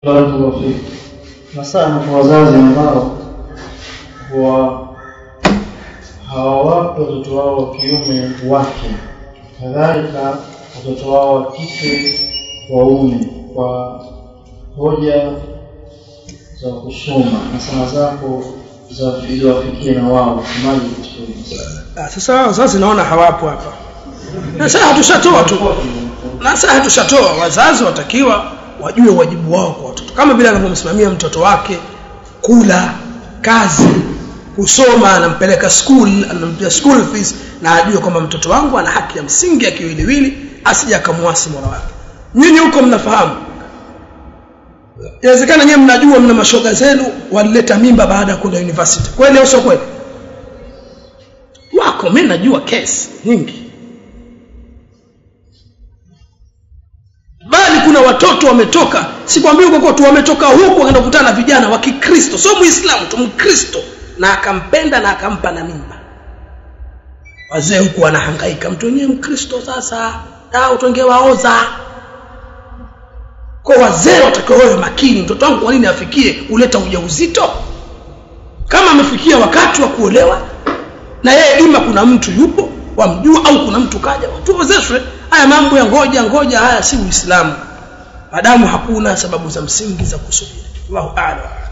barakallahu fik nasaha kwa wazazi ambao wa hawawapi watoto wao wa kiume wake kadhalika watoto wao wa kike waume kwa hoja za kusoma na sana zako za ili wafikie na wao semaji katika hili masuala Ah, sasa wazazi naona hawapo hapa na sasa hatushatoa tu na sasa hatushatoa wazazi watakiwa wajue wajibu wao kwa watoto kama vile anavyomsimamia mtoto wake kula kazi kusoma anampeleka school anampia school fees na ajue kwamba mtoto wangu ana haki ya msingi ya kiwiliwili asije akamwasi mola wake nyinyi huko mnafahamu inawezekana nyewe mnajua mna mashoga zenu walileta mimba baada ya kwenda university kweli au sio kweli wako mimi najua kesi nyingi bali kuna watoto wametoka sikwambii huko kwetu wametoka huku wakaenda kukutana na vijana wa Kikristo sio Muislamu tu Mkristo na akampenda na akampa na mimba wazee huku wanahangaika mtu wenyewe Mkristo sasa au tungewaoza kwa wazee watakiwa wawe makini mtoto wangu kwa nini afikie uleta ujauzito kama amefikia wakati wa kuolewa na yeye ima kuna mtu yupo wamjua au kuna mtu kaja tuozeshwe haya mambo ya ngoja ngoja haya si uislamu maadamu hakuna sababu za msingi za kusubiri Allahu a'lam